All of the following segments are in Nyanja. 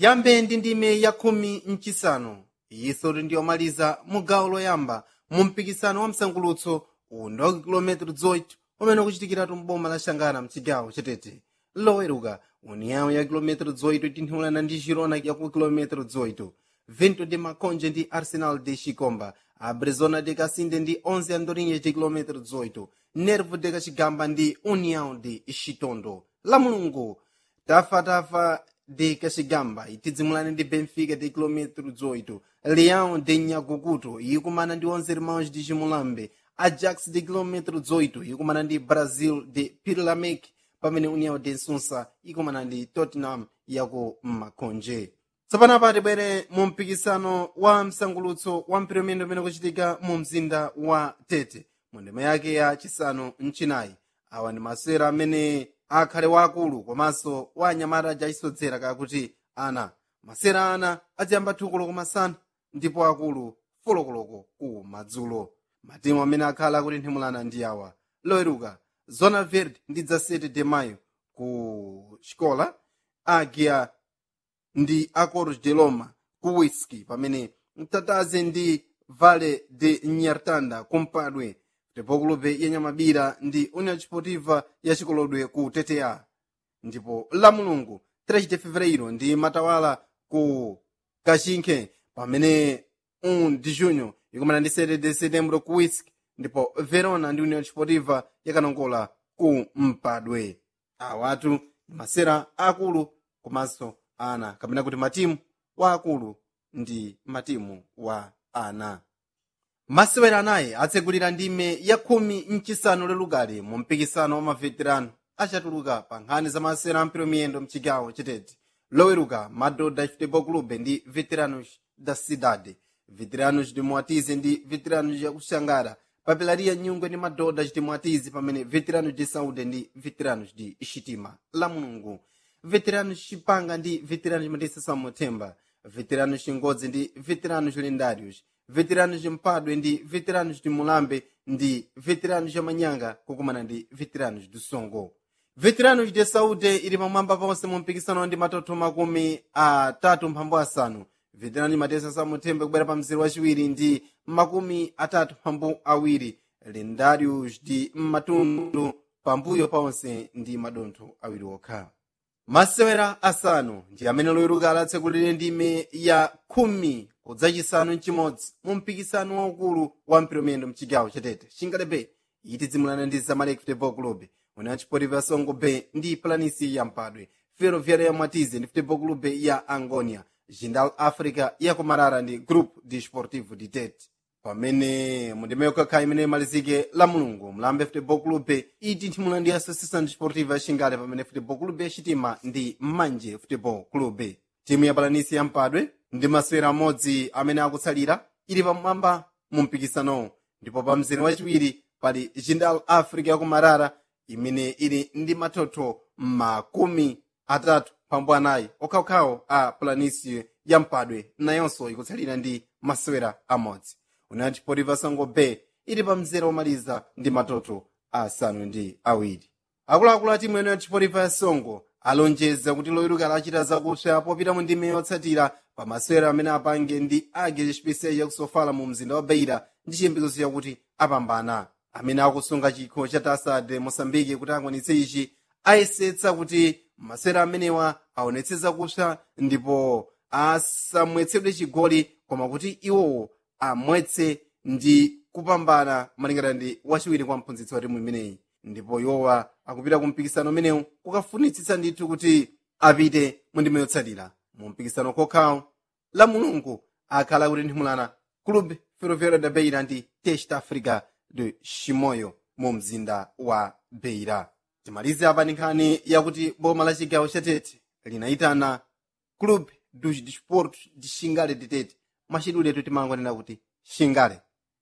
tiyambe ndi ndime ya khumi mchisanu iyiso ndiyomaliza mu gawo loyamba mu mpikisano wa msangulutso uwundi wa kilometero 8 umene ukuchitikiratu mboma la xangana mchigawo chatete loweruka uniyawo ya kilometero 8 itinthulana ndi girona yaku kilometero 8 vento de maconje ndi arsenal de chikomba abrezona de kasinde ndi 11 andorinha de kilometero 18 nervo de kachigamba ndi união de chitondo la mulungu tafatafa de kachigamba itidzimulane ndi benfica de kilometero 18 leão de nyagukuto ikumana ndi 11 irmãos de chimulambe ajax de kilometero 18 ikumana ndi brazil de pirlamec pamene união de nsunsa ikumana ndi tottenham yaku makonje tsopano apa tibwere mu mpikisano wa msangulutso wa mphitomendo umene ukuchitika mu mzinda wa tete mu ndima yake ya chisanu mchinayi awa ndi masewera amene akhale waakulu komanso wa anyamata ajachisodzera kakuti ana masewera ana aziyamba thukulo kumasana ndipo akulu folokoloko ku madzulo matimu amene akhala akutinthimulana ndi awa loweruka zona verde ndi dza 7 de mayo ku xikola agia ndi acordos de loma ku whisky pamene mtataze ndi vale de nyartanda kumpadwe ndipo kulube yanyamabira ndi union desportiva ya chikolodwe ku tta ndipo la mulungu 3 de fevereiro ndi matawala ku kachinkhe pamene 1 de junho ikumana ndi 7 de setembro ku whisky ndipo verona ndi union desportiva yakanongola ku mpadwe awatu ndi masera akulu komanso ana kapena kuti matimu wa akulu ndi matimu wa ana masewera anayi atsegulira ndime ya khumi mchisanu lelukali mu mpikisano wa maveterano achatuluka pa nkhani za masewera ampiro miyendo mchigawo chitete loweruka madoda futebol clube ndi veteranos da cidade veteranos de moatize ndi veteranos ya kuxangara papelaria nyungwe ndi madoda chitimwatizi pamene veteranos de saúde ndi veteranos de xitima la mulungu veteranos chipanga ndi veteranos matisa samuthemba veteranos chingodzi ndi veteranos lendários veteranos mpadwe ndi veteranos de mulambe ndi veteranos manyanga kukumana ndi veteranos do songo veteranos de saúde ili pamwamba ponse mu mpikisano ndi matoto makumi atatu mphambu asanu veterani matesa samuthembe kubwera pa mzere wachiwiri ndi makumi atatu mphambu awiri lendários ndi matundu pambuyo ponse ndi madontho awiri okha masewera asanu ndi amene loweruka alatsekulire ndime ya khumi kudzachisanu mchimodzi mu mpikisano waukulu wa mphitomendo mchigawo chatete chingalebe itidzimulana ndi zamalek futebol club una chipotivo ya songo bay ndi planisi ya mpadwe ferroviária ya mwatize ndi futebol club ya angonia jindal africa ya kumarara ndi group desportivo de tete pamene mundime yokakha imene imalizike la mulungu mlambe futebol club itinthimula ndi associação desportiva ya xingale pamene futebol club ya xitima ndi manje futebol club timu ya palanisi ya mpadwe ndi masewera amodzi amene akutsalira ili pamwamba mu mpikisanowo ndipo pa mzere wachiwiri pali jindal africa ya kumarara imene ili ndi mathotho makumi atatu pambu anayi okhaokhawo a planisio ya mpadwe nayonso ikutsalira ndi masewera amodzi una chipotivo songo bay ili pa mzere womaliza ndi matoto asanu ndi awiri akuluakulu a timu eno ya chipotivo ya songo alonjeza kuti loweruka lachita zakupsa popita mu ndime yotsatira pa masewera amene apange ndi age chipese yakusofala mu mzinda wa beira ndi chiyembekezo chakuti apambana amene akusunga chikho cha tasade mosambike kuti akwanitse ichi ayesetsa kuti masewera amenewa aonetse zakupsa ndipo asamwetsedwe chigoli koma kuti iwowo amwetse ndi kupambana malingana ndi wachiwiri kwa mphunzitsi wa timu imeneyi ndipo iwowa akupita ku mpikisano umenewu kukafunitsitsa ndithu kuti apite mu ndime yotsatira mu mpikisano kokhawo la mulungu akhala akutinthimulana club ferroviário da beira ndi test africa de chimoyo mu mzinda wa beira timalize apa ndi nkhani yakuti boma la chigawo cha tete linayitana club dos desportos de xingale de tete mwachiduletu timangonena kuti xingale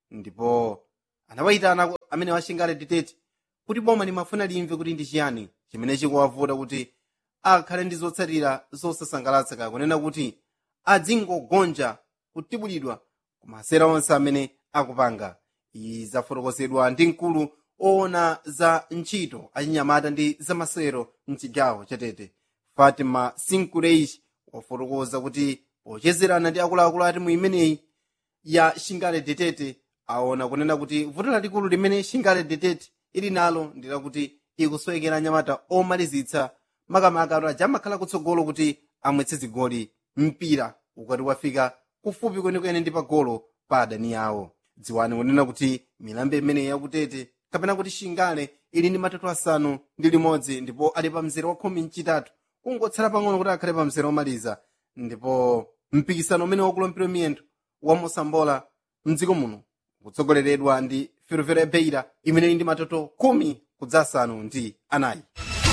ndipo anawayitana amene wa xingale de tete kuti boma limafuna limve kuti ndi chiyani chimene chikuwavuta kuti akhale ndi zotsatira zosasangalatsa kakunena kuti adzingogonja kutibulidwa ku masera onse amene akupanga izi zafotokozedwa ndi mkulu oona za ntchito achinyamata ndi zamasewero mchigawo chatete fatima sinkureish wafotokoza kuti pochezerana ndi akuluakulu a timu imeneyi ya shingale detete aona kunena kuti vuto lalikulu limene shingale detete ili nalo ndi lakuti ikusowekera anyamata omalizitsa makamaka aja amakhala kutsogolo kuti amwetse zigoli mpira ukati wafika kufupi kwenikweni ndi pagolo pa adani awo dziwani kunena kuti milambo imeneyi yakutete kapena kuti shingale ili ndi matatu asanu ndi limodzi ndipo ali pa mzere wa khumi mchitatu kungotsala pang'ono kuti akhale pa mzere womaliza ndipo mpikisano umene wakulompera miyendo wa mosambola mdziko muno kutsogoleredwa ndi ferroviária beira imene ili ndi matoto khumi kudza asanu ndi anayi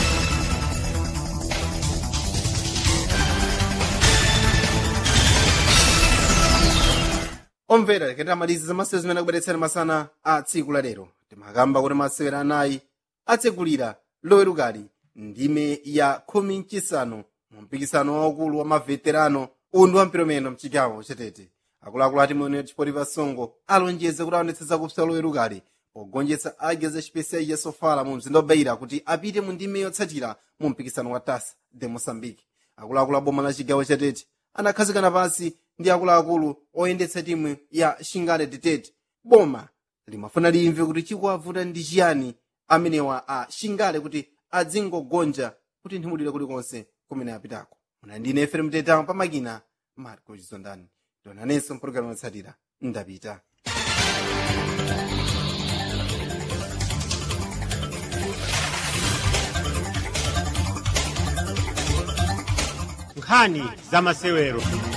omvera leketera malizi za masewero zimene akubweretsera masana a tsiku la lero timakamba kuti masewero anayi atsegulira lowerukali ndime ya khumi mchisanu mu mpikisano waukulu wa maveterano uwu ndi wampiromeno mchigawo chetete akuluakulu ati mwene chipotipa songo alonjeze kuti aonetse zakupsa lowerukali pogonjetsa ageza chipesiya sofala mu mzinda wabeira kuti apite mu ndime yotsatira mu mpikisano wa tasa de moçambique akuluakulu a boma la chigawo chetete anakhazikana pansi ndi akuluakulu oyendetsa timu ya shingale detete boma limafuna limve kuti chikuwavuta ndi chiyani amenewa a shingale kuti adzingogonja kuti nthimulire kulikonse kumene apitako muna ndine fm tetamo pamakina marco chizondani ndionanenso mpulogalamu yotsatira ndapita nkhani za masewero